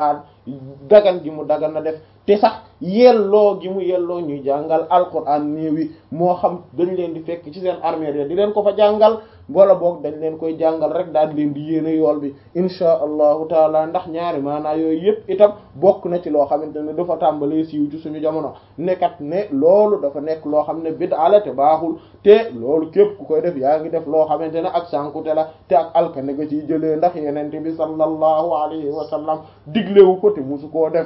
dagan gi mu dagan na def te sax yelloo gi mu yelloo ñuy jàngal alquran néew yi moo xam dañ leen di fekk ci seen armée di leen ko fa jàngal wala boog dañ leen koy jàngal rek daal leen di yéene yool bi insha allahu taala ndax ñaari maanaa yooyu yëpp itam bokk na ci loo xamante ne dafa tàmbalee siiw ci suñu jamono nekkat ne loolu dafa nekk loo xam ne bid'a la te baaxul te loolu képp ku koy def yaa ngi def loo xamante ne ak sànkute la te ak alkane nga ciy jëlee ndax yenente bi sallallahu alayhi wa sallam diglewu ko te musu koo def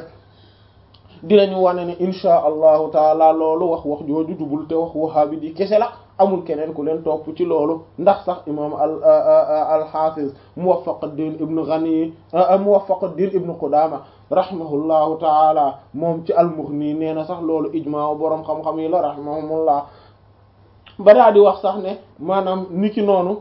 dinañu wane ne insha allahu taala loolu wax wax jooju jubul te wax wahaabi di kese la amul keneen ku leen topp ci loolu ndax sax imam al al-Hafiz Muwaffaqud-Din ibn Ghani Muwaffaqud-Din ibn Qudama rahimahullahu taala moom ci al-Mughni nee na sax loolu ijmaa boroom xam-xam yi la rahimahumullah ba daa di wax sax ne maanaam niki noonu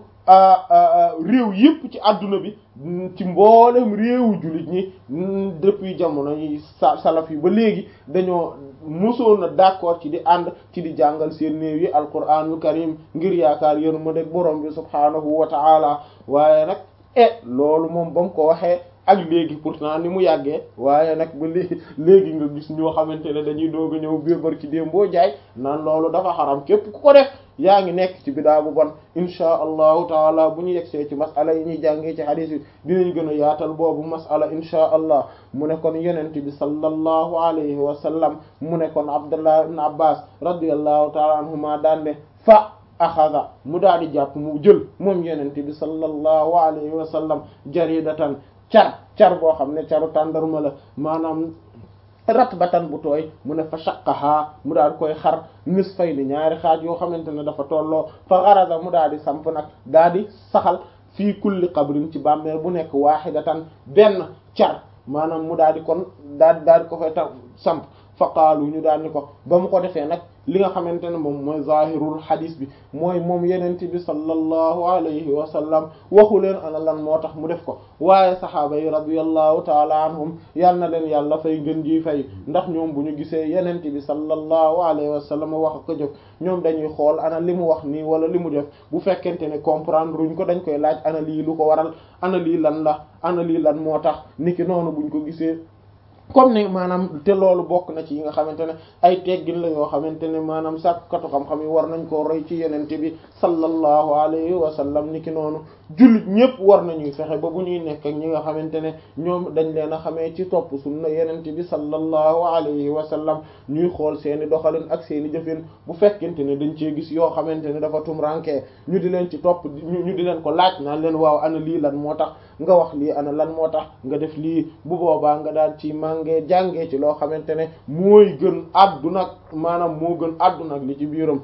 réew yëpp ci adduna bi ci mboolem réewu jullit ñi depuis jamono yi sa salaf yi ba léegi dañoo mosoon na d'accord ci di ànd ci di jàngal seen néew yi alquranul karim ngir yaakaar yéen ma deg borom bi subhaanahu wa ta'ala waaye nag e loolu moom ba mu ko waxee ak léegi pourtant ni mu yàggee waaye nag ba léegi léegi nga gis ñoo xamante ne dañuy doog a ñëw biir barki déem boo jaay naan loolu dafa xaram képp ku ko def yaa ngi nekk ci bidaa bu bon inchaa allahu taala bu ñu yegsee ci masala yi ñuy jàngee ci hadith yi dinañ gën a yaatal boobu masala inchaa allah mu ne kon yenente bi sallallahu alayhi wa sallam mu ne kon abdullah ibn abbas radiyallahu taala anhuma daan ne fa axada mu daal di jàpp mu jël moom yenente bi sallallahu alayhi wa sallam jaridatan car car boo xam ne caru tàndarma la maanaam ratbatan bu tooy mu ne fa shaqaha mu daal koy xar nisfay ni ñaari xaaj yoo xamante ne dafa tolloo fa garaza mu daal di samp nag daal di saxal fii kulli qabrin ci bàmmeel bu nekk wahidatan benn car maanaam mu daal di kon daal di daal di ko fay ta samp fa qaalu ñu daal ni ko ba mu ko defee nag li nga xamante ne moom mooy zahirul hadis bi mooy moom yenent bi sallallahu alayhi wa sallam waxu leen ana lan moo tax mu def ko waaye sahaaba yi radiyallahu taala anhum yal na leen yàlla fay gën ji fay ndax ñoom bu ñu gisee yenent bi sallallahu alayhi wa sallam wax ko jëf ñoom dañuy xool ana li mu wax nii wala li mu def bu fekkente ne comprendre ruñ ko dañ koy laaj ana lii lu ko waral ana lii lan la ana lii lan moo tax niki noonu buñ ko gisee comme ni maanaam te loolu bokk na ci yi nga xamante ne ay teggin la yoo xamante ne maanaam sàkkatu xam-xam yi war nañ koo roy ci yenente bi sallallahu alayhi wa sallam ni ki noonu jullit ñëpp war nañuy fexe ba bu ñuy nekk ak ñi nga xamante ne ñoom dañ leen a xamee ci topp sunna yenente bi sallallahu alayhi wa sallam ñuy xool seeni doxalin ak seeni jëfin bu fekkente ne dañ cee gis yoo xamante ne dafa tumranke ñu di leen ci topp ñu di leen ko laaj naan leen waaw ana lii lan moo tax nga wax lii ana lan moo tax nga def lii bu boobaa nga daal ci màngee jàngee ci loo xamante ne mooy gën àdduna maanaam moo gën àdduna ak li ci biiram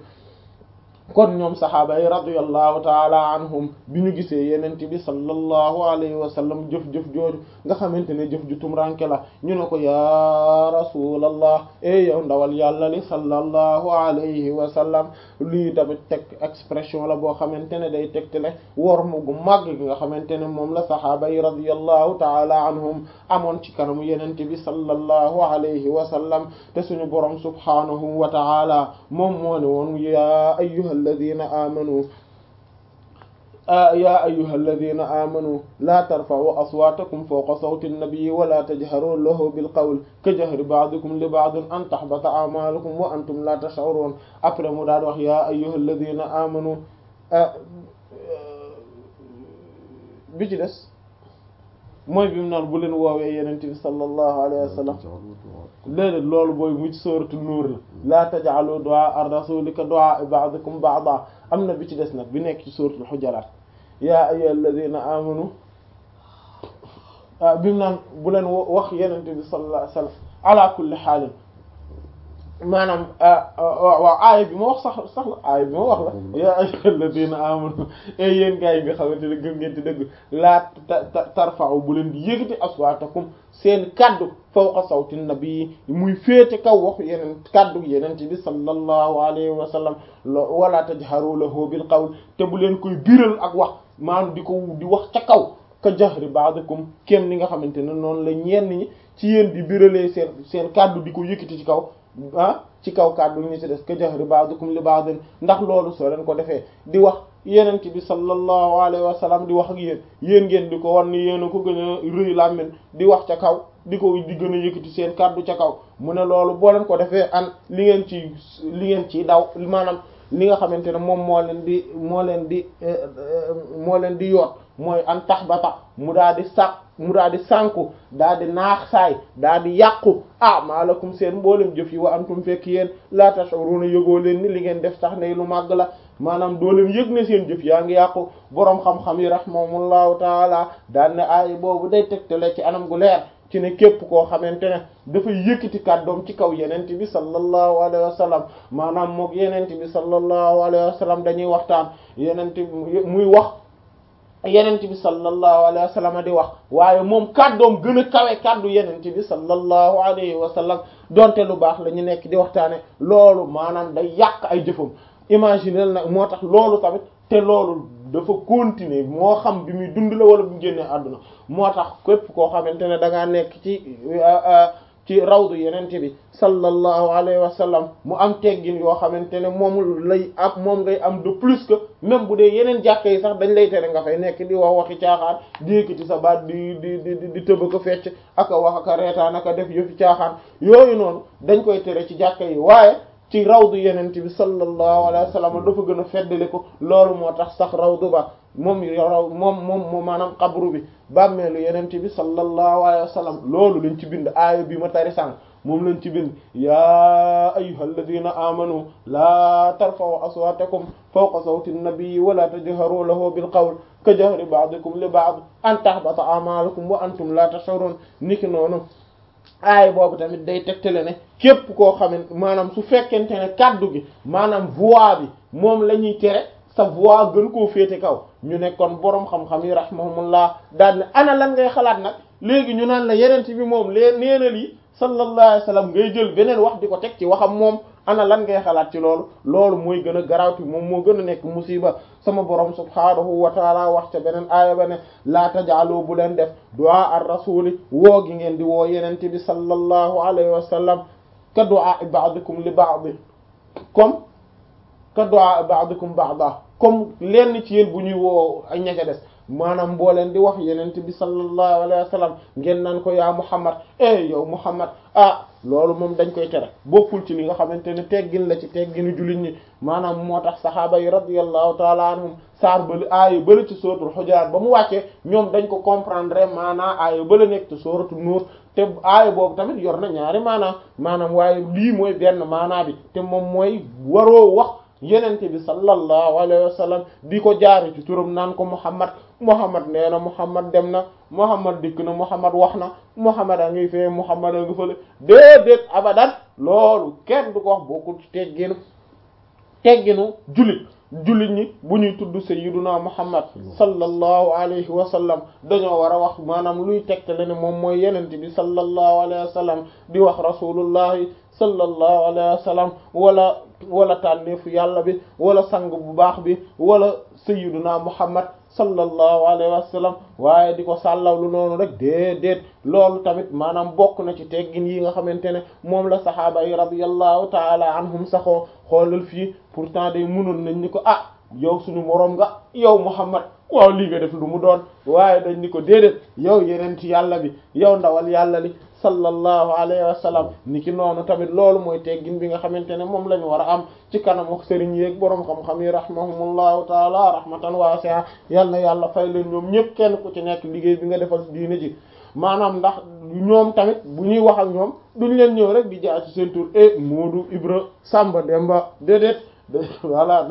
kon ñoom saxaaba yi radiyallahu taala anhum bi ñu gisee yenente bi sallallahu alayhi wa sallam jëf-jëf jooju nga xamante ne jëf ju tumranke la ñu ne ko ya rasulallah e yow ndawal yàlla li sallallahu alayhi wa sallam lii tamit teg expression la boo xamante ne day tegtale wor mu gu màgg gi nga xamante ne moom la saxaaba yi radiyallahu taala anhum amoon ci kanamu yenente bi sallallahu alayhi wa sallam te suñu borom subhanahu wa taala moom moo ne woon ya ayyuha alladina amanu ya ayyuha alladina amanu la tarfa'u aswatakum fawqa sawti an-nabiyyi wa la tajharu lahu bil qawl ka jahri ba'dikum li ba'din an tahbata a'malukum wa antum la tash'urun après mu daal wax ya ayyuha alladina amanu bi ci des mooy bi mu naan bu leen woowee yenente bi sallallahu alayhi wa sallam léeg loolu booy mu ci sooratu nuur la laa taj'alu du'a ar-rasuli ka du'a ba'dikum ba'da am na bi ci des nag bi nekk ci sooratul hujurat yaa ayyuhal ladhina amanu bi mu naan bu leen wax yenente bi sallallahu alayhi wa sallam ala kulli haalin maanaam waaw aaya bi ma wax sax sax la aaya bi ma wax la yaa ayyuhal ladina amanu e yéen gaa yi nga xamante ne gëm ngeen ti dëgg laa tarfa'u bu leen di yëkkati aswaatakum seen kaddu fawqa sawti nabi muy féete kaw waxu yeneen kaddu yenente bi sallallahu alayhi wa sallam wala tajharu lahu bil qawl te bu leen koy biral ak wax maanaam di ko di wax ca kaw ka jahri ba'dikum kéem ni nga xamante ne noonu la ñenn ñi ci yéen di biralee seen seen kaddu di ko yëkkati ci kaw ah ci kaw kàddu ñu ci des ka jahri ba'dukum li ba'din ndax loolu soo leen ko defee di wax yenent bi sallallahu alayhi wa sallam di wax ak yéen yéen ngeen di ko wan ni yéen a ko gën a rëy làmmiñ di wax ca kaw di ko di gën a yëkkati seen kàddu ca kaw mu ne loolu boo leen ko defee an li ngeen ci li ngeen ci daw maanaam li nga xamante ne moom moo leen di moo leen di moo leen di yoot mooy an tax ba tax mu daal di sàq mu daal di sànku daal di naax saay daal di yàqu ah maalakum seen mboolem jëf yi wa antum fekk yéen la tashuruna yëgoo leen ni li ngeen def tax ne lu màgg la maanaam doo leen yëg ne seen jëf yaa ngi yàqu boroom xam-xam yi rahimahumullahu taala daal ne aay boobu day tegtale ci anam gu leer ci ne képp koo xamante ne dafay yëkkati kàddoom ci kaw yenent bi sallallahu alayhi wa sallam maanaam mook yenent bi sallallahu alayhi wa sallam dañuy waxtaan yenent muy wax yenent bi sallallahu alayhi wa sallam di wax waaye moom kàddoom gën a kawe kàddu yenent bi sallallahu alayhi wa sallam donte lu baax la ñu nekk di waxtaane loolu maanaam day yàq ay jëfam imaginel nag moo tax loolu tamit te loolu dafa continuer moo xam bi muy dund la wala bu mu génnee àdduna moo tax képp koo xamante ne da ngaa nekk ci ci rawdu yenente bi sallallahu alayhi wa sallam mu am teggin yoo xamante ne moom lay ak moom ngay am de plus que même bu dee yeneen jàkka yi sax dañ lay tere nga fay nekk di wax waxi caaxaan di yëkkati sa baat di di di di tëb ko fecc aka wax aka reetaan aka def yëfi caaxaan yooyu noonu dañ koy tere ci jàkka yi waaye ci rawdu yenente bi sallallahu alayhi wa sallam dafa gën a feddali ko loolu moo tax sax rawdu ba moom raw moom moom moom maanaam xabru bi bàmmeelu yenente bi sallallahu alayhi wa sallam loolu lañ ci bind aaya bi ma tari sànq moom lañ ci bind yaa ayyuhal ladina amanu laa tarfa'u aswatakum fawqa sawti an-nabiyyi wa la tajharu lahu bil qawl ka jahri ba'dikum li ba'd an tahbata a'malukum wa antum la tash'urun niki noonu aay boobu tamit day tegtale ne képp koo xamante maanaam su fekkente ne kaddu gi maanaam voix bi moom la ñuy tere sa voix gën koo féete kaw ñu nekkoon boroom xam-xam yi rahimahumullah daal ne ana lan ngay xalaat nag léegi ñu naan la yeneen bi moom lee neenal yi sallallahu alayhi wasallam ngay jël beneen wax di ko teg ci waxam moom ana lan ngay xalaat ci loolu loolu mooy gën a garawti moom moo gën a nekk musiba sama borom subhaanahu wa taala wax ca beneen aaya ba ne laa tajaalu bu leen def du'a ar rasuli woo gi ngeen di woo yenente bi sallallahu alayhi wa sallam ka du'a ba'dikum li ba'd comme ka du'a ba'dikum ba'da comme lenn ci yéen bu ñuy woo ay ña ca des maanaam boo leen di wax yenente bi sallallahu alayhi wa sallam ngeen naan ko yaa Muhammad eh yow Muhammad ah loolu moom dañ koy tere bokkul ci li nga xamante ne teggin la ci tegginu jullit ñi maanaam moo tax saxaaba yi radiyallahu taala anhum saar bali aaya bala ci sóoratul Hujurat ba mu wàccee ñoom dañ ko comprendre maanaam aaya bala nekk ci sóoratu Nuur te aaya boobu tamit yor na ñaari maanaam maanaam waaye lii mooy benn maanaa bi te moom mooy waroo wax yenente bi sallallahu alayhi wa sallam di ko jaari ci turam naan ko Muhammad Muhammad nee na Muhammad dem na Muhammad dikk na Muhammad wax na Muhammad a ngi fee Muhammad a ngi fële déedéet abadan loolu kenn du ko wax bokkul ci tegginu tegginu jullit jullit ñi bu ñuy tudd sayyiduna Muhammad sallallahu alayhi wa sallam dañoo war a wax maanaam luy tegtale ne moom mooy yenente bi sallallahu alayhi wa sallam di wax rasulullahi sallallahu alayhi wa sallam wala wala tànneefu yàlla bi wala sang bu baax bi wala sayyiduna Muhammad sallallahu alayhi wa sallam waaye di ko sàllawlu noonu rek déedéet loolu tamit maanaam bokk na ci teggin yi nga xamante ne moom la saxaaba yi radiyallahu taala anhum saxoo xoolal fii pourtant day munoon nañ ni ko ah yow suñu moroom nga yow Muhammad waaw lii nga def lu mu doon waaye dañ ni ko déedéet yow yeneen ci yàlla bi yow ndawal yàlla li sallallahu alayhi wa sallam ni ki noonu tamit loolu mooy teggin bi nga xamante ne moom la ñu war a am ci kanam ak sëriñ yeeg boroom xam-xam yi rahimahumullahu taala rahmatan wasi'a yal na yàlla fay leen ñoom ñëpp kenn ku ci nekk liggéey bi nga defal diine ji maanaam ndax ñoom tamit bu ñuy wax ak ñoom duñ leen ñëw rek di jaar ci seen tur e Moodu Ibra Samba Demba déedéet voilà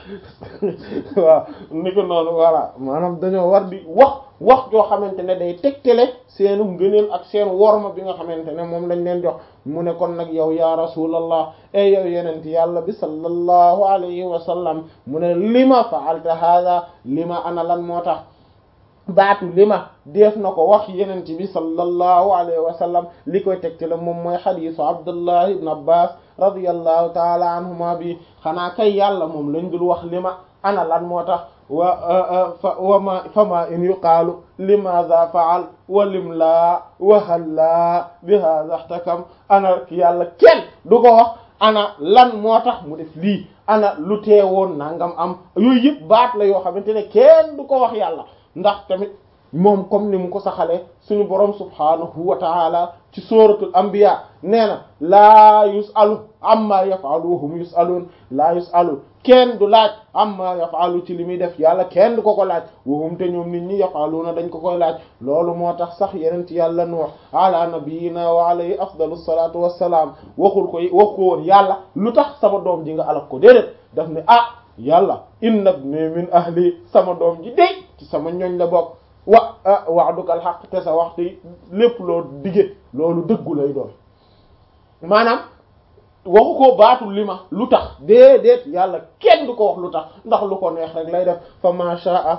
waaw ni ko noonu voilà maanaam dañoo war di wax wax joo xamante ne day tegtale seenu ngëneel ak seen worma bi nga xamante ne moom lañ leen jox mu ne kon nag yow ya rasulallah e yow yenent yàlla bi sallallahu alayhi wa sallam mu ne lima fa'alta hadha lima ana lan moo tax baatu lima def na ko wax yenent bi sallallahu alayhi wa sallam li koy tegtale moom mooy xadiisu abdullah ibn abbas radiyallahu taala anhuma bi xanaa kay yàlla moom lañ dul wax lima ana lan moo tax wa wa ma fama in yuqaalu limaza faal wa lim laa wa hal laa bi hadha ihtakam ana yàlla kenn du ko wax ana lan moo tax mu def lii ana lu teewoon nangam am yooyu yëpp baat la yoo xamante ne kenn du ko wax yàlla ndax tamit moom comme ni mu ko saxalee suñu borom subhanahu wa ta'ala ci suratul anbiya nee na laa yusalu amma yafalu wa hum yusalun laa yusalu kenn du laaj amma yafalu ci li muy def yàlla kenn du ko ko laaj wa hum te ñoom nit ñi yafaluna dañ ko koy laaj loolu moo tax sax yeneen ci yàlla nuux ala nabiyina wa alayhi afdalu salatu wassalaam waxul ko wax ko woon yàlla lu tax sama doom ji nga alak ko déedéet daf ne ah yàlla inna ibni min ahli sama doom ji dey ci sama ñoñ la bokk wa wa'dukal haqq te sa waxtu lépp loo dige loolu dëggu lay doon maanaam waxu ko baatul li ma lu tax déedéet yàlla kenn du ko wax lu tax ndax lu ko neex rek lay def fa ma sha'a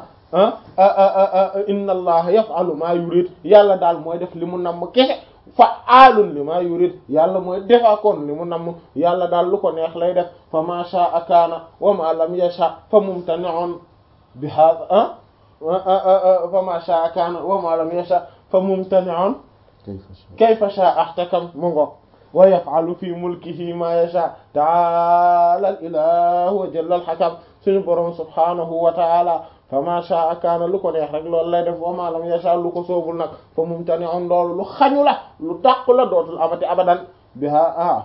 inna allaha yaf'alu ma yurid yàlla daal mooy def li mu namm kese fa'aalun li ma yurid yàlla mooy defaakoon li mu namm yàlla daal lu ko neex lay def fa ma sha'a kaana wa ma lam yasha fa mumtani'un bi hadha fa ma sha'a kaana wa ma lam yasha fa mumtani'un kayfa sha'a ahtakam mu ngo wa yaf'alu fi mulkihi ma yasha ta'ala al ilahu wa jalla al hakam suñu borom subhanahu wa ta'ala fa ma sha'a kaana lu ko neex rek loolu lay def wa ma lam yasha lu ko soobul nag fa mumtani'un loolu lu xañu la lu dàqu la dootul amati abadan biha ah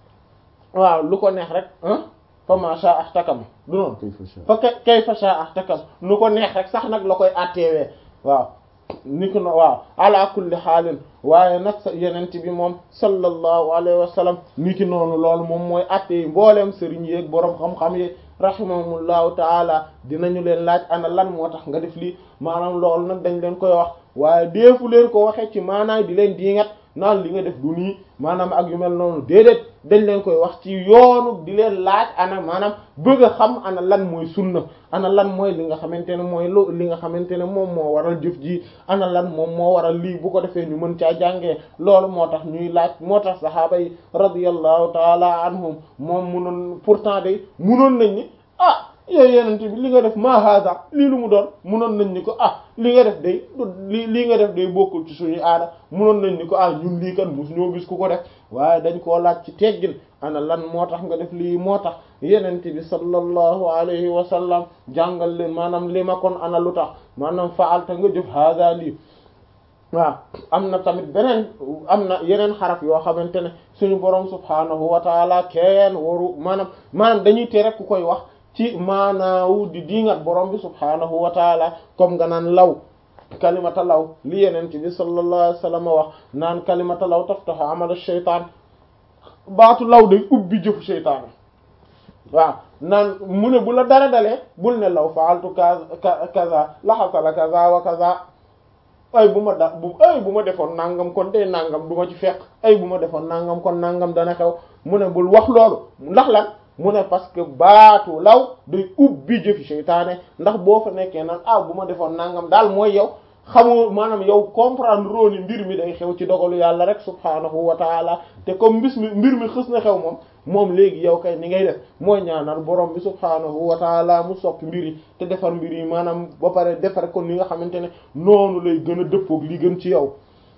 waaw lu ko neex rek fa ma sha'a ahtakam du noonu fa kayfa sha'a ahtakam lu ko neex rek sax nag la koy atteewee waaw ni ko no waaw ala kulli xaalin waaye nag sa yenent bi moom sallallahu alayhi wa sallam ni ki noonu loolu moom mooy atte yi mbooleem sëriñ yeeg boroom xam-xam yi rahimahumullahu taala dinañu leen laaj ana lan moo tax nga def lii maanaam loolu nag dañ leen koy wax waaye deefu leen ko waxee ci maanaam di leen diingat naan li nga def du nii maanaam ak yu mel noonu déedéet dañ leen koy wax ci yoonu di leen laaj ana maanaam bëgg a xam ana lan mooy sunna ana lan mooy li nga xamante ne mooy lu li nga xamante ne moom moo waral jëf ji ana lan moom moo waral lii bu ko defee ñu mën caa jàngee loolu moo tax ñuy laaj moo tax sahaaba yi radiyallahu taala anhum moom munoon pourtant day munoon nañ ni ah yooyu yenente bi li nga def ma hada lii lu mu doon munoon nañ ni ko ah li nga def day li lii nga def day bokkul ci suñu aada munoon nañ ni ko ah ñun lii kan mus ñoo gis ku ko def waaye dañ koo laaj ci teggin ana lan moo tax nga def lii moo tax yenente bi sallallahu alayhi wa sallam jàngal leen maanaam li ma kon ana lu tax maanaam faalta nga jëf hada lii waaw am na tamit beneen am na yeneen xaraf yoo xamante ne suñu borom subhanahu wa taala kenn waru maanaam maanaam dañuy tere ku koy wax ci maanaawu di diingat borom bi subhanahu wa taala comme nga naan law kalimata law li yeneen ci bi sallallahu alayhi wa sallam wax naan kalimata law taftahu amala shaytaan baatu law day ubbi jëfu shaytaan waaw naan mu ne bu la dara dalee bul ne law faaltu kaza kaza la hasala kaza wa kaza ay bu ma da bu ay bu ma defoon nangam kon day nangam du ma ci fekk ay bu ma defoon nangam kon nangam dana xew mu ne bul wax loolu ndax lan mu ne parce que baatu law day ubbi jëfi seytaane ndax boo fa nekkee nag ah bu ma defoon nangam daal mooy yow xamoo maanaam yow comprendre rooni mbir mi day xew ci dogalu yàlla rek subhaanahu wa taala te comme mbis mi mbir mi xës na xew moom moom léegi yow kay ni ngay def mooy ñaanal borom bi subhaanahu wa taala mu soppi mbir yi te defar mbir yi maanaam ba pare defar ko ni nga xamante ne noonu lay gën a dëppoog li gën ci yow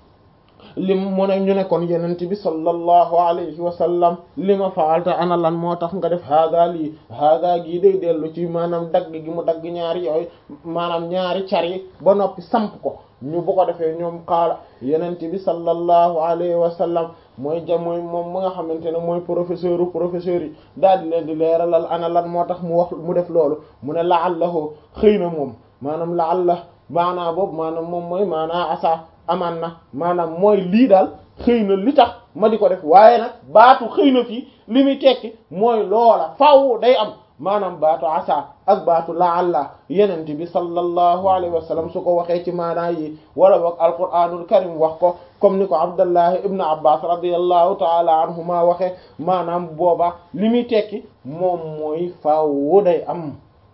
lim mu ne ñu ne kon yenent bi sallallahu alayhi wa sallam li ma faalta ana lan moo tax nga def haaga lii haaga gii day dellu ci maanaam dagg gi mu dagg ñaari yooyu maanaam ñaari car yi ba noppi samp ko ñu bu ko defee ñoom xaala yenent bi sallallahu alayhi wa sallam mooy ja mooy moom mu nga xamante ne mooy professeur u professeur yi daal di leen di leeralal ana lan moo tax mu wax mu def loolu mu ne la'allahu xëy na moom maanaam la'alla maanaa boobu maanaam moom mooy maanaa asa amaan na maanaam mooy lii daal xëy na li tax ma di ko def waaye nag baatu xëy na fii li muy tekki mooy loola faw day am maanaam baatu asa ak baatu laalla yenente bi sallallahu alayhi wa sallam su ko waxee ci maanaa yi wala boog alquranul karim wax ko comme ni ko abdallahi ibnu abbas radiallahu taala anhuma waxee maanaam booba li muy tekki moom mooy faw day am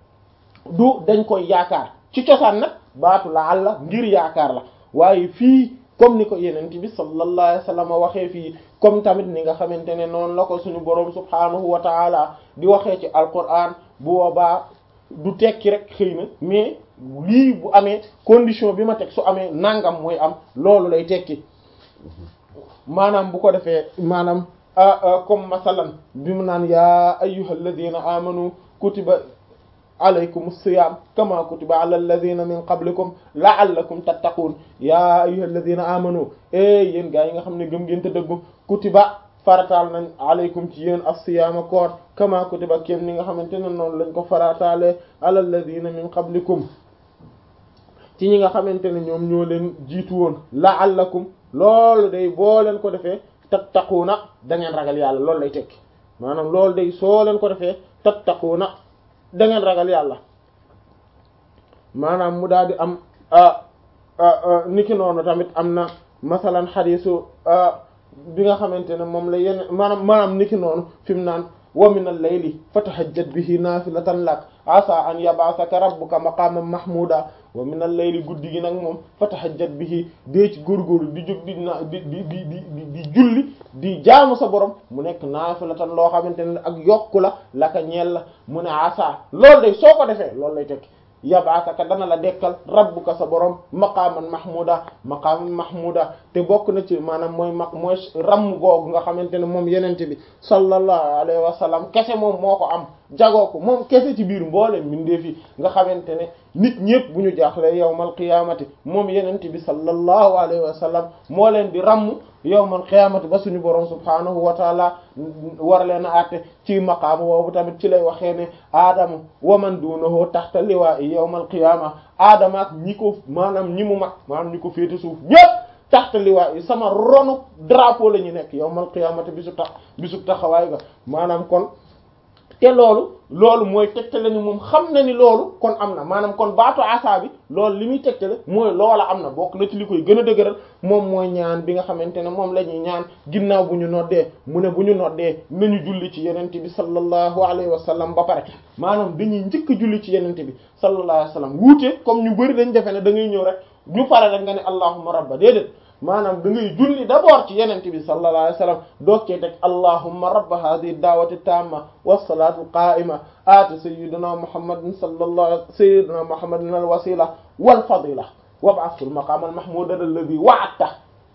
du dañ koy yaakaar ci cosaan nag baatu laalla ngir yaakaar la waaye fii comme ni ko yenent bi sallallahu alayhi wa sallam waxee fii comme tamit ni nga xamante ne noonu la ko suñu boroom subhaanahu wa taala di waxee ci alquran bu boobaa du tekki rek xëy na mais lii bu amee condition bi ma teg su amee nangam mooy am loolu lay tekki maanaam bu ko defee maanaam comme masalan bi mu naan yaa ayyuhal ladina amanu kutiba alaykum as-siyam kama kutiba ala alladhina min qablikum la'allakum tattaqun ya ayyuha alladhina amanu e yéen gaa yi nga xam ne gëm ngeen te dëggu kutiba farataal nañ alaykum ci yéen as-siyaama koor kama kutiba kéem ni nga xamante ne noonu lañ ko farataale ala alladhina min qablikum ci ñi nga xamante ne ñoom ñoo leen jiitu woon la'allakum loolu day boo leen ko defee tattaquuna da ngeen ragal yàlla loolu lay tekki maanaam loolu day soo leen ko defee tattaquuna da ngeen ragal yàlla maanaam mu daal di am niki noonu tamit am na masalan xadiisu bi nga xamante ne moom la yenn maanaam maanaam niki noonu fi mu naan wa min al-layli fatahajjat bihi naafilatan lak asa an yab'athaka rabbuka maqaman mahmuda wa min al-layli guddi gi nag moom fatahajjat bihi dee ci góorgóorlu di jóg di na di di di di di julli di jaamu sa borom mu nekk naafilatan loo xamante ne ak yokku la laka ñeel la mu ne asa loolu day soo ko defee loolu lay tekki yabaasaka dana la dekkal rabbuka sa borom maqaaman mahmuda maqaaman mahmuda te bokk na ci maanaam mooy ma mooy ramm googu nga xamante ne moom yenente bi sallallahu alayhi wa sallam kese moom moo ko am jagoo ko moom kese ci biir mboole mbindeef yi nga xamante ne nit ñëpp bu ñu jaaxle yawmal qiyaamati moom yenente bi sallallahu alayhi wa sallam moo leen di ramm yawmal qiyaamati ba suñu borom subhaanahu wa taala war leen a àtte ci maqaam boobu tamit ci lay waxee ne aadama wa man duunahu taxta liwaa'i yawmal qiyaama aadama ak ñi ko maanaam ñi mu mag maanaam ñi ko féete suuf ñëpp taxta liwaa'i sama ronu drapeau la ñu nekk yawmal qiyaamati bisu tax bisu taxawaay ga maanaam kon te loolu loolu mooy tegtale ni moom xam na ni loolu kon am na maanaam kon baatu asa bi loolu li muy tegtale mooy loola am na bokk na ci li koy gën a dëgëral moom mooy ñaan bi nga xamante ne moom la ñuy ñaan ginnaaw bu ñu noddee mu ne bu ñu noddee nañu julli ci yenente bi sallallahu alayhi wa sallam ba pare maanaam dañuy njëkk julli ci yenente bi sallallahu alayhi wa sallam wuute comme ñu bari dañ defe ne da ngay ñëw rek ñu pare rek nga ne allahumma rabba déedéet maanaam da ngay julli d'abord ci yenente bi sallallahu alayhi wa sallam doog cee teg allahumma rabba hadhihi da'wati tamma was-salatu qa'ima aati sayyidina muhammadin sallallahu sayyidina muhammadin al-wasila wal fadila wab'athhu al-maqama al-mahmuda alladhi wa'adta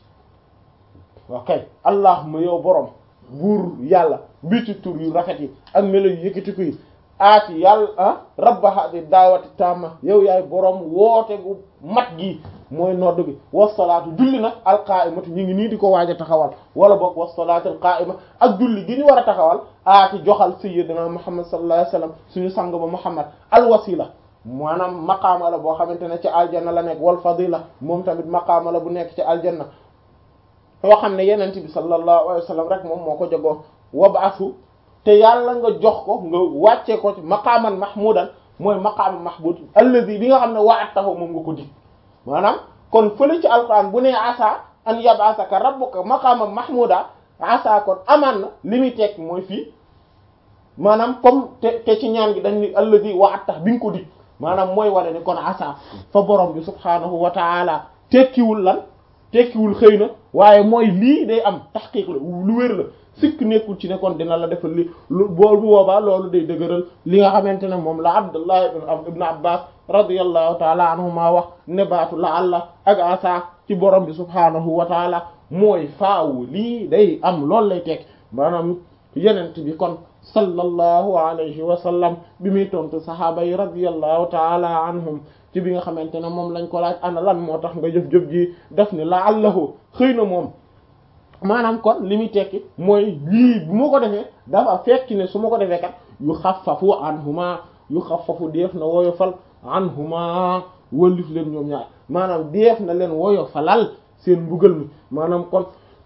okay allahumma yow borom buur yàlla bi ci tur yu rafet yi ak melo yu yëkkatiku yi aati yàlla ah rabba hadhihi da'wati tamma yow yaay borom woote gu mat gi mooy nodd bi wasalaatu julli nag alqaimatu ñu ngi nii di ko waaj a taxawal wala boog wasalaatu alqaima ak julli gi ñu war a taxawal aati joxal sayyidina muhammad sallallahu alayhi wasallam suñu sang ba muhammad alwasila maanaam maqaama la boo xamante ne ci aljanna la nekk wal fadila moom tamit maqaama la bu nekk ci aljanna yoo xam ne yenent bi sallallahu alayhi wasallam rek moom moo ko jogoo wab'athu te yàlla nga jox ko nga wàccee ko ci maqaaman mahmudan mooy maqaama mahmud alladhi bi nga xam ne wa'adtahu moom nga ko dig maanaam kon fële ci alquran bu ne asa an yab'athaka rabbuka maqaman mahmuda asa kon amaan na li muy tekk mooy fii maanaam comme te te ci ñaan gi dañ ni alladhi wa'adta bi nga ko dig maanaam mooy wane ne kon asa fa borom bi subhaanahu wa ta'ala tekkiwul lan tekkiwul xëy na waaye mooy lii day am tahqiq la lu wér la sikk nekkul ci ne kon dina la defal li lu bool bu boobaa loolu day dëgëral li nga xamante ne moom la Abdullah ibn Abbas radiyallahu taala anhuma wax ne baatu la Allah ak asa ci borom bi subhaanahu wa taala mooy faawu lii day am loolu lay teg maanaam yenent bi kon sallallahu alayhi wa sallam bi muy tontu sahaaba yi radiyallahu taala anhum ci bi nga xamante ne moom lañ ko laaj ana lan moo tax nga jëf-jëf ji def ni la allahu xëy na moom maanaam kon li muy tekki mooy lii bu ma ko defee dafa fekk ne su ma ko defee kat yu xaffafu anhuma yu xaffafu def na woyofal anhuma wëllif leen ñoom ñaar maanaam def na leen woyofalal seen mbugal mi maanaam kon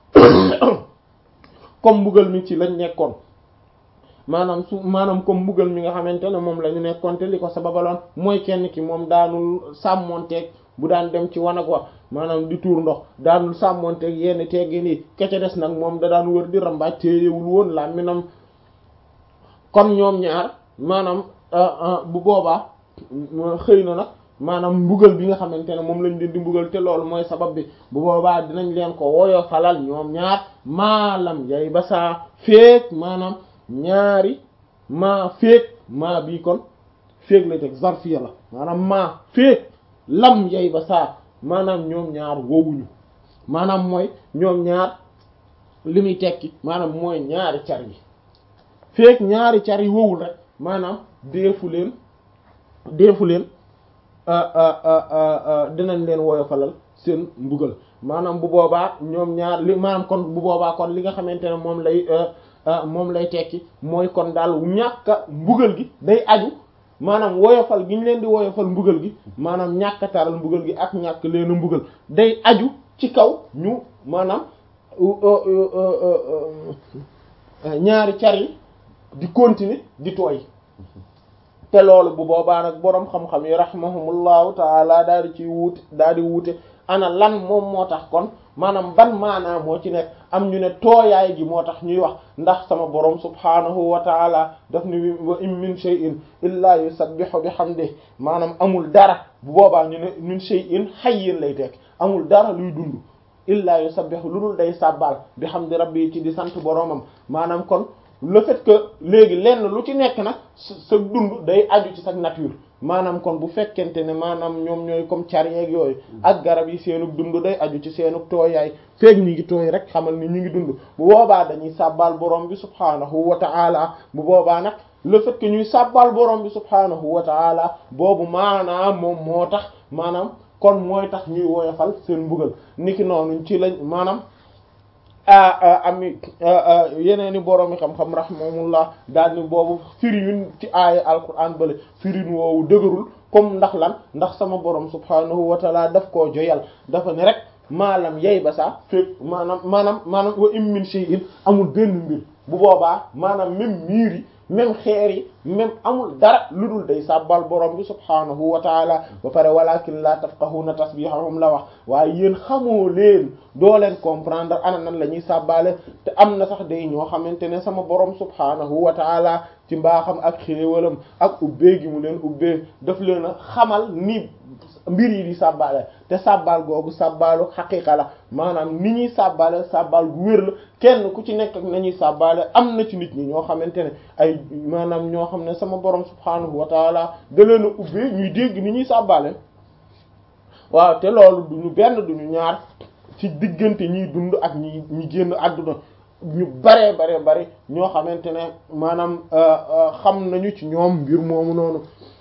comme mbugal mi ci lañ nekkoon maanaam su maanaam comme mbugal mi nga xamante ne moom la ñu nekkoon te li ko sababaloon mooy kenn ki moom daanul sàmmonteeg bu daan dem ci wanag wa maanaam di tuur ndox daanul sàmmonteeg yenn teggin yi kece des nag moom da daan wër di rambaaj téyewul woon làmminam kon ñoom ñaar maanaam bu boobaa xëy na nag maanaam mbugal bi nga xamante ne moom lañ leen di mbugal te loolu mooy sabab bi bu boobaa dinañ leen ko woyo falal ñoom ñaar maalam yay ba saa féeg maanaam ñaari maa féeg maa bii kon féeg lay teg zarfiya la maanaam maa féeg lam yay ba saa maanaam ñoom ñaar wowuñu maanaam mooy ñoom ñaar li muy tekki maanaam mooy ñaari car yi féeg ñaari car yi wowul rek maanaam deefu leen deefu leen dinañ leen woyofalal seen mbugal maanaam bu boobaa ñoom ñaar li maanaam kon bu boobaa kon li nga xamante ne moom lay moom lay tekki mooy kon daal ñàkka mbugal gi day aju maanaam woyofal gi ñu leen di woyofal mbugal gi maanaam ñàkk taral mbugal gi ak ñàkk leen a mbugal day aju ci kaw ñu maanaam ñaari car yi di continuer di tooy te loolu bu boobaa nag boroom xam-xam yi rahimahumullahu taala daal di ciy wuute daal di wuute ana lan moom moo tax kon maanaam ban maanaa moo ci nekk am ñu ne tooyaay gi moo tax ñuy wax ndax sama boroom subhaanahu wa taala daf ni wa in min shay'in illa yusabbihu bihamdihi maanaam amul dara bu boobaa ñu ne min shay'in hayyin lay tekk amul dara luy dund illa yusabbihu lu dul day sàbbaal bihamdi rabbi ci di sant boroomam maanaam kon le fait que léegi lenn lu ci nekk nag sa dund day aju ci sa nature maanaam kon bu fekkente ne maanaam ñoom ñooy comme car yeeg yooyu ak garab yi seenug dund day aju ci seenug tooyaay feeg ñu ngi tooy rek xamal ni ñu ngi dund bu boobaa dañuy sàbbaal borom bi subhaanahu wa ta'ala bu boobaa nag le fait que ñuy sàbbaal borom bi subhaanahu wa ta'ala boobu maanaam moom moo tax maanaam kon mooy tax ñuy woyofal seen mbugal niki noonu ci lañ maanaam am yeneen i boroomi xam-xam rahimahumullah daal ni boobu firiwin ci aaya alquran bale firin woowu dëgërul comme ndax lan ndax sama borom subhanahu wa taala daf koo joyal dafa ne rek maalam yey ba saa fépp maanaam maanaam maanaam wa im min shay'in amul benn mbir bu boobaa maanaam même miir yi même xeer yi même amul dara lu dul day sàbbal borom bi subhaanahu wa taala ba pare walakin la tafqahuna tasbihahum la wax waaye yéen xamoo leen doo leen comprendre ana nan la ñuy sàbbaale te am na sax day ñoo xamante ne sama borom subhaanahu wa taala ci mbaaxam ak xéewalam ak ubbee gi mu leen ubbee daf leen a xamal ni mbir yi di sàbbaale te sàbbaal googu sàbbaalu xaqiqa la maanaam ni ñuy sàbbaale sàbbaal gu wér la kenn ku ci nekk ak nañuy sàbbaale am na ci nit ñi ñoo xamante ne ay maanaam ñoo xam ne sama borom subhaanahu wa taala da leen a ubbee ñuy dégg ni ñuy sàbbaale waaw te loolu duñu benn duñu ñaar ci diggante ñiy dund ak ñi ñi génn àdduna ñu baree bare bari ñoo xamante ne maanaam xam nañu ci ñoom mbir moomu noonu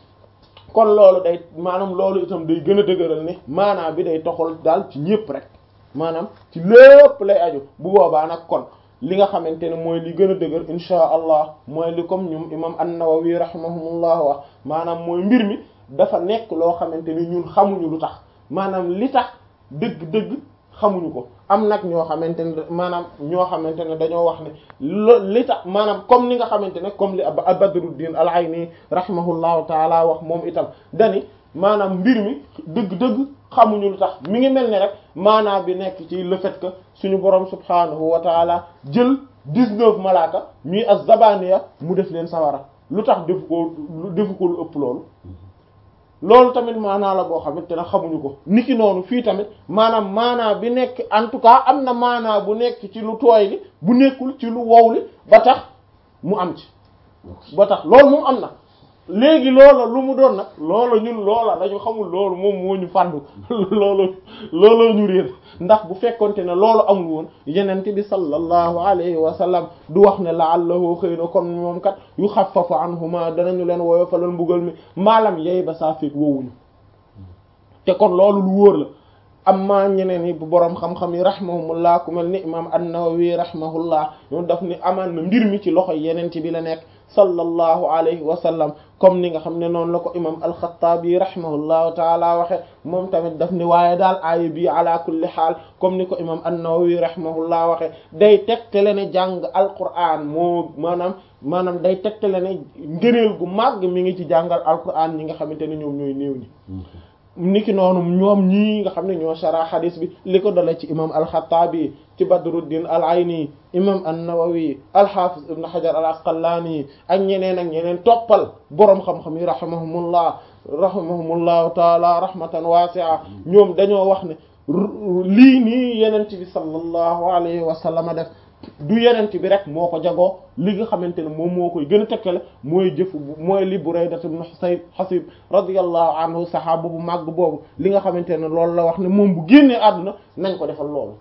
kon loolu day maanaam loolu itam day gën a dëgëral ne maanaam bi day toxal daal ci ñépp rek maanaam ci lépp lay aju bu boobaa nag kon li nga xamante ne mooy li gën a dëgër insha allah mooy li comme ñum imam an-Nawawi rahimahumullah wax maanaam mooy mbir mi dafa nekk loo xamante ni ñun xamuñu lu tax maanaam li tax dëgg-dëgg xamuñu ko am nag ñoo xamante ne maanaam ñoo xamante ne dañoo wax ne lo li tax maanaam comme ni nga xamante ne comme li Badruddin al-Ayni rahimahullahu taala wax moom itam dani maanaam mbir mi dëgg-dëgg xamuñu lu tax mi ngi mel ni rek maanaam bi nekk ci le fait que suñu borom subhanahu wa taala jël dix-neuf malaaka ñuy az-zabaniya mu def leen sawara lu tax defu ko defu ko lu ëpp loolu loolu tamit maanaa la boo xamante ne xamuñu ko niki noonu fii tamit maanaam maanaa bi nekk en tout cas am na maanaa bu nekk ci lu tooy li bu nekkul ci lu wow li ba tax mu am ci ba tax loolu moom am na léegi loola lu mu doon nag loola ñun loola dañu xamul loolu moom moo ñu fàndu loolu looloo ñu réer ndax bu fekkonte ne loolu amul woon yenent bi sallallahu alayhi wa sallam du wax ne la'allahu xëy na kon moom kat yu xaffafu anhuma danañu leen woyofalal mbugal mi maalam yey ba saa feek woowuñu te kon loolu lu wóor la amma ñeneen yi bu boroom xam-xam yi rahimahumullah ku mel ni imam an-Nawawi rahimahullah ñoom daf ni amaan na mbir mi ci loxo yenent bi la nekk sallallahu alayhi wa sallam comme ni nga xam ne noonu la ko imam al-Khattabi rahimahullahu taala waxe moom tamit daf ni waaye daal aaya bi ala kulli xaal comme ni ko imam an-Nawawi rahimahullah waxe day tegtale ne jàng alquran moo maanaam maanaam day tegtale ne ngëneel gu màgg mi ngi ci jàngal alquran ñi nga xamante ne ñoom ñooy néew ñi niki noonu ñoom ñii nga xam ne ñoo shara xadis bi li ko dale ci imam al-Khattabi ci Badruddin al-Ayni imam an-Nawawi al-Hafiz ibn Hajar al-Asqalani ak ñeneen ak ñeneen toppal boroom xam-xam yi rahimahumullah rahimahumullahu taala rahmatan wasi'a ñoom dañoo wax ne lii nii yenent bi sallallahu alayhi wa sallam def du yenent bi rek moo ko jagoo li nga xamante ne moom moo koy gën a tekkale mooy jëf mooy li Burayda ibn Husayb Hasib radiyallahu anhu sahaaba bu màgg boobu li nga xamante ne loolu la wax ne moom bu génnee àdduna nañ ko defal loolu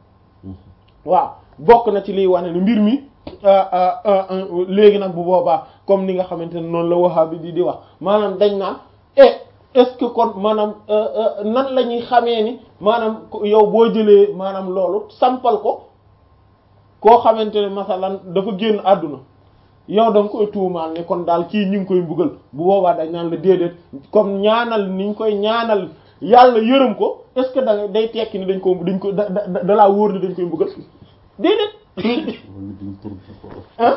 waaw bokk na ci liy wane ne mbir mi léegi nag bu boobaa comme ni nga xamante ne noonu la Wahhabi di di wax maanaam dañ naan et est-ce que kon maanaam nan la ñuy xamee ni maanaam yow boo jëlee maanaam loolu sampal ko koo xamante ne masalan dafa génn àdduna yow da nga koy tuumaal ne kon daal kii ñu ngi koy mbugal bu boobaa dañ naan la déedéet comme ñaanal ni ñu koy ñaanal yàlla yërëm ko est-ce que da day tekki ni dañ ko dañ ko da da da laa wóor ni dañ koy mbugal déedéet. ah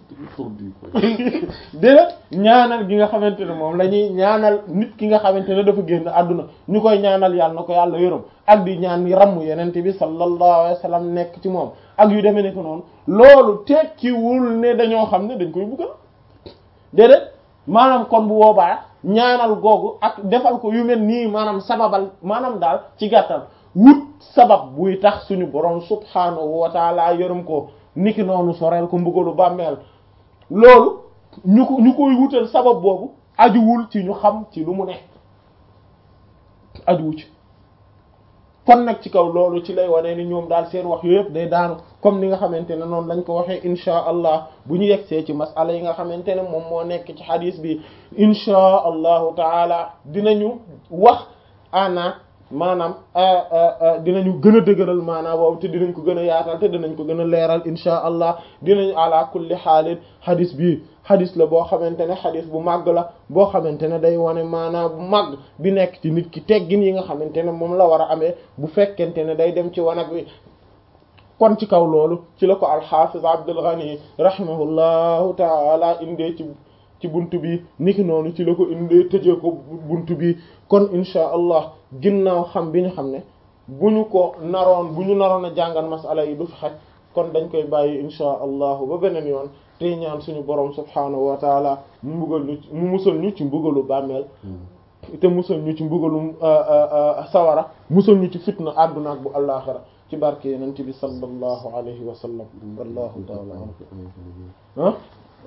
déedéet ñaanal gi nga xamante ne moom la ñuy ñaanal nit ki nga xamante ne dafa génn àdduna ñu koy ñaanal yàlla na ko yàlla yërëm ak di ñaan yi ramm yenente bi sallallahu alayhi wa sallam nekk ci moom ak yu demee nekk noonu loolu tekkiwul ne dañoo xam ne dañ koy buggal déedéet maanaam kon bu boobaa ñaanal googu ak defal ko yu mel nii maanaam sababal maanaam daal ci gàttal wut sabab buy tax suñu borom subhaanahu wa taala yërëm ko niki noonu soreel ko mbugalu bàmmeel loolu ñu ko ñu koy wutal sabab boobu ajuwul ci ñu xam ci lu mu ne ajuwu ci kon nag ci kaw loolu ci lay wane ni ñoom daal seen wax yooyu yëpp day daanu comme ni nga xamante ne noonu lañ ko waxee inchaa allah bu ñu yegsee ci masala yi nga xamante ne moom moo nekk ci xadis bi inchaa allahu taala dinañu wax ana maanaam dinañu gën a dëgëral maanaam boobu te dinañ ko gën a yaatal te dinañ ko gën a leeral inchaa allah dinañ ala kulli xaalin xadis bi xadis la boo xamante ne xadis bu màgg la boo xamante ne day wane maanaam bu màgg bi nekk ci nit ki teggin yi nga xamante ne moom la war a amee bu fekkente ne day dem ci wanag wi kon ci kaw loolu ci la ko alxafiz Abdul Ghani rahimahullahu taala indee ci ci buntu bi niki noonu ci la ko indee tëjee ko buntu bi kon insha allah ginnaaw xam bi ñu xam ne bu ñu ko naroon bu ñu naroon a jàngal masala yi du fi xaj kon dañ koy bàyyi insha allahu ba beneen yoon tey ñaan suñu borom subhaanahu wa taala mu mbugal ñu mu musal ñu ci mbugalu bàmmeel te musal ñu ci mbugalu sawara musal ñu ci fitna àdduna ak bu àllaaxira ci barke yenent bi sallallahu alayhi wa sallam wallahu taala ah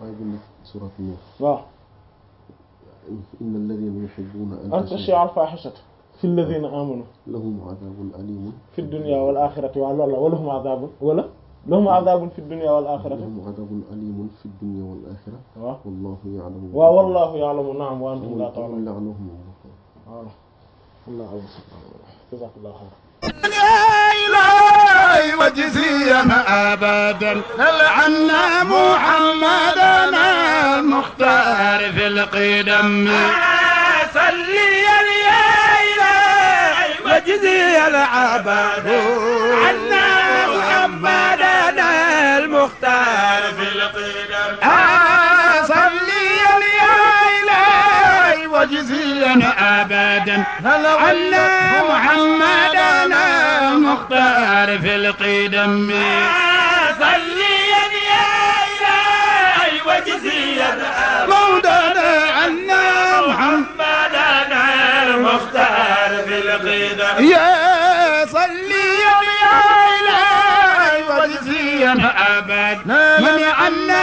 waaw inna alladhina yuhibbuna an tashia al fahishata fi alladhina amanu lahum adhabun alimun fi dunya wal akhirati wa loolu la wa lahum adhabun wala lahum adhabun fi dunya wal akhirati lahum adhabun alimun fi dunya wal akhirah waaw wallahu ya'lamu waaw wallahu ya'lamu na'am wa antum la ta'lamun la'anahum voilà wallahu a'lam jazakallahu khair إلهي وجزيا أبدا عنا محمدنا المختار في القدم صلي يا إلهي وجزيا أبدا عنا محمدنا المختار في القدم صلي يا إلهي وجزيا أبدا عنا محمدنا المختار في القدم صلي يا إلهي وجزيا مولانا عنا محمدنا المختار في القدم يا صلي يا إلهي وجزيا أبدا من عنا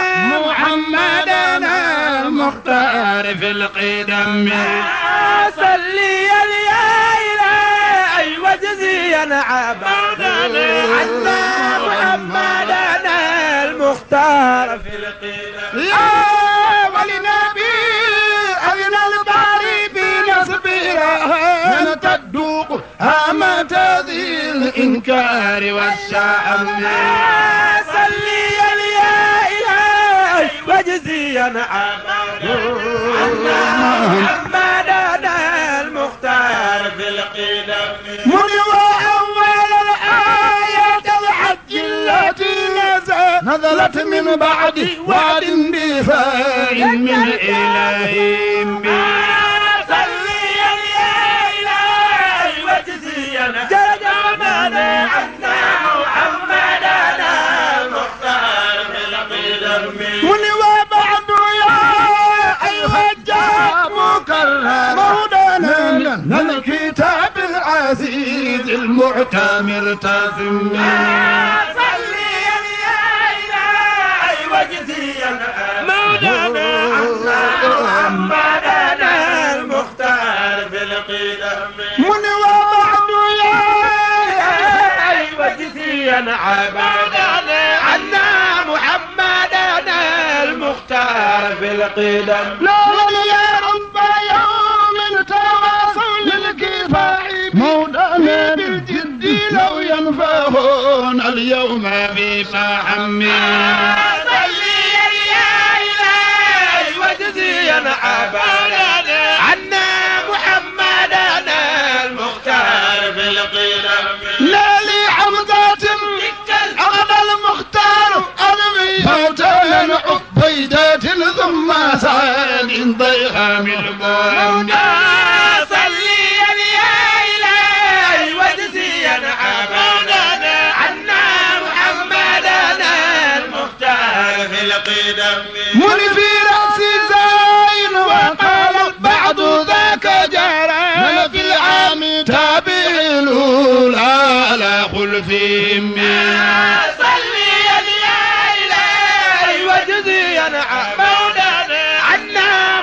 محمدنا المختار في القدم صلي يا إلهي وجزيا عبدا عنا محمدنا المختار في القدم يا ولنبي أذن الباري بنصبها من تدوق هامة ذي الإنكار والشأم صلي يا إلهي وجزيا عبدا عنا محمدنا المختار في القدم من وأول الآية الحج التي نزل نزلت من بعد وعد دفاع من إلههم صلي يا إلهي وجزيا جرجمنا عنا محمدنا المختار في القدم من وبعد يا أيها الجاب مكرم مولانا لنا الكتاب العزيز المعتمر تثم صلي يا إلهي وجزيا مولانا عنا محمدنا المختار في القدم من وبعد يا وجزيا عبادنا عنا محمدنا المختار في القدم لا يا رب يوم فحمد صليا يا إلهي واجزيا أبدا عنا محمدنا المختار في القدم لا لي حمزة أغنى المختار أرمي فوتان عبيدات ثم سعد ضيخام المؤمن صليا يا إلهي واجزيا أبدا عنا محمدنا المختار في القدم من في رأس زين وقال بعد ذاك جرى من في العام تابع الأولى على خلفهم صليا يا إلهي واجزيا مولانا عنا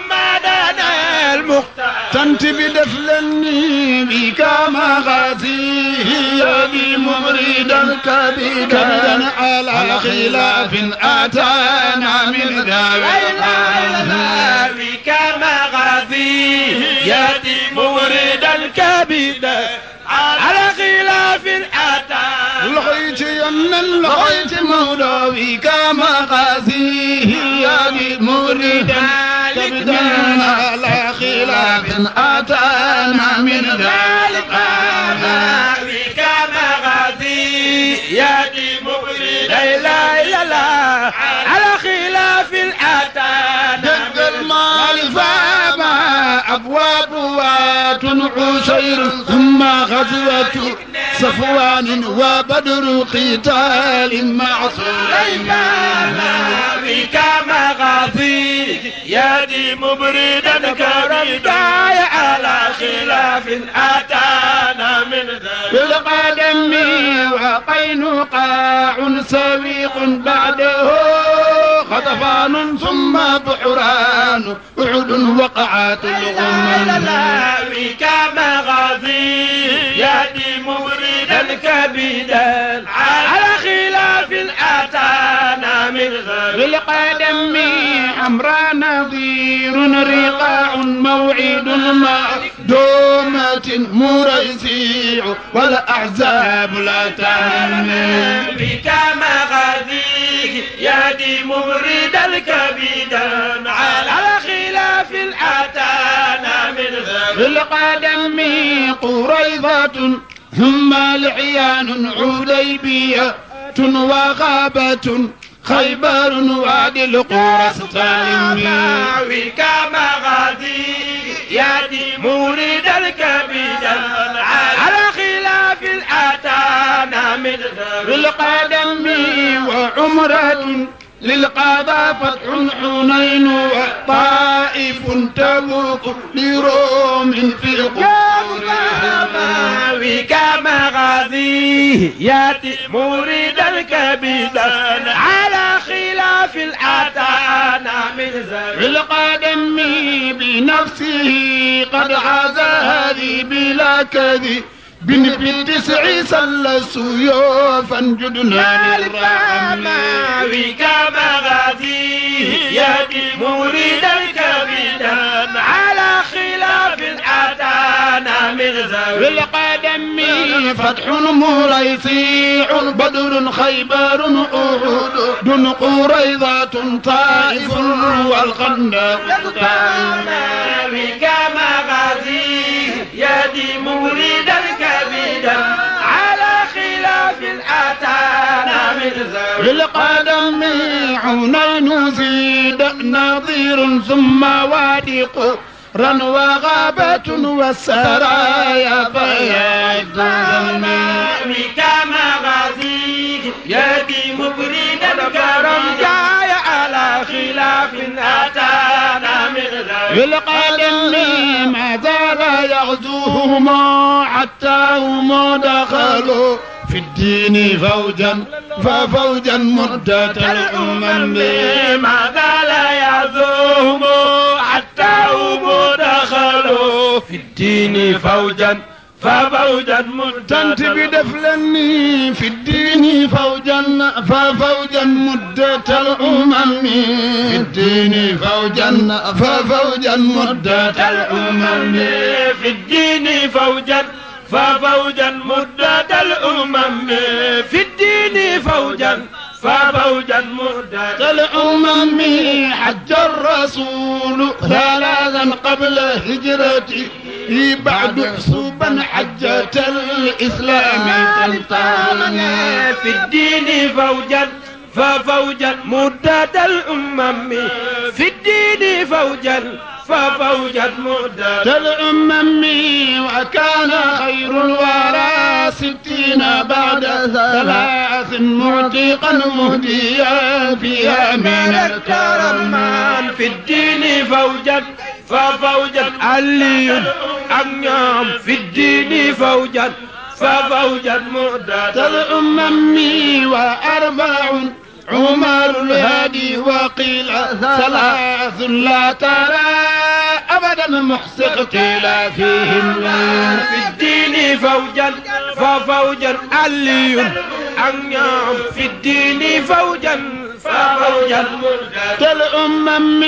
محمدنا المختار تنتبه دفلني بك مغازيه يدي مبردا كبدا على خلاف اتانا من لا إله إلا الله ذلك بك مغازي يأتي موردا كبدا على خلاف أتى لقيت ين لقيت مولوي كما غازيه يدي مبردا كبدا على خلاف اتانا من ذلك بك مغازي يأتي موردا لا إله إلا الله على خلاف أتانا دق المال فما أبواب وات عشير ثم غزوة صفوان وبدر قتال مع سليمان بك مغازي يدي مبردا كرمدا على خلاف أتانا من ذلك بالقدم وقينقاع سويق بعده خطفان ثم بحران أحد وقعات الغمم بك مغازي يدي مبردا كبدا على خلاف أتانا من ذلك بالقدم حمراء نظير رقاع موعد مع دومة مريسيع والأحزاب لا تهمل بك مغازي يدي مبردا كبدا على خلاف أتانا من ذلك بالقدم قريضة ثم لحيان عديبية وغابة خيبر وادي القرى السالمين بك مغازي يدي موردا كبدا على خلاف أتانا من ذلك بالقدم وعمرة للقضاء فتح حنين وطائف تبوك لروم في قبورهم بك مغازي ياتي موردا كبدا على خلاف الأتانا من ذلك بالقدم بنفسه قد عاز هذه بلا كذب بن في التسع سل سيوفا جدنا للرحم بك مغازي ياتي موردا كبدا على خلاف الأتانا من ذلك بالقدم فتح مريسيع بدر خيبر أحد دون قريضة طائف والخندق بك مغازي يدي موردا كبدا على خلاف أتانا من ذلك بالقدم حنين زيد نظير ثم وادي قرا وغابة والسرايا فيض بك مغازي يدي مبردا كرم جاي على خلاف أتانا من ذلك بالقدم ما زال يغزوهما حتى هم دخلوا في الدين فوجا ففوجا مدة الأمم ماذا لا يزوم حتى هم دخلوا في الدين فوجا ففوجا تنت مدة بدفلني في الدين فوجا ففوجا مدة الأمم في الدين فوجا ففوجا مدة الأمم في الدين فوجا ففوجا مدة الأمم في الدين فوجا ففوجا مدة الأمم حج الرسول ثلاثا قبل هجرته بعد حسوبا حجة الإسلام تنطلق في الدين فوجا ففوجا مدة الأمم في الدين فوجا ففوجا مدة الأمم وكان خير الورى ستين بعد ثلاث معتقا مهديا فيها من الكرم الكرمان في الدين فوجا ففوجا علي أميام في الدين فوجا ففوجا مدة الأمم وأربع عمر الهادي وقيل ثلاث لا ترى أبدا محسن اختلافهم في الدين فوجا ففوجا علي أميام في الدين فوجا ففوجا مدة الأمم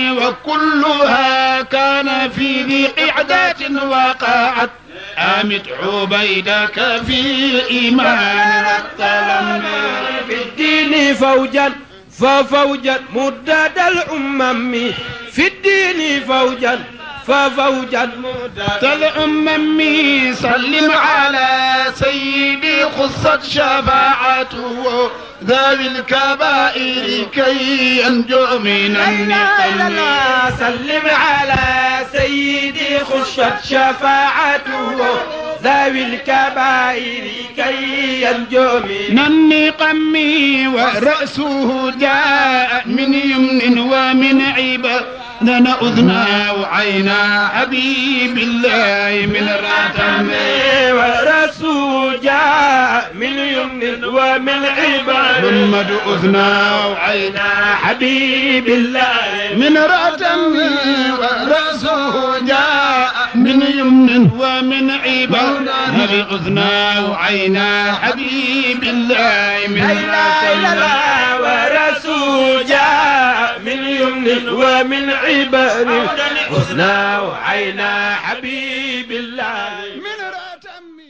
وكلها كان في ذي قعدة وقعت آمت عبيدك في إيمان والسلام في الدين فوجا ففوجا مدد الأمم في الدين فوجا ففوجا مدد الأمم سلم على سيدي خصت شفاعته ذوي الكبائر كي ينجو من النقم سلم على سيدي خشت شفاعته ذوي الكبائر كي ينجو من من النقم ورأسه جاء من يمن ومن عبا لنا أذنا وعينا حبيب الله من راتم ورسول جاء من يمن ومن عباد محمد أذنا وعينا عينا حبيب الله من راتم ورأسه جاء من يمن ومن عبا نبي أذنا وعينا حبيب الله من لا إله إلا راتم الله ورسول جاء من يمن ومن عباد حسنا وعينا حبيب الله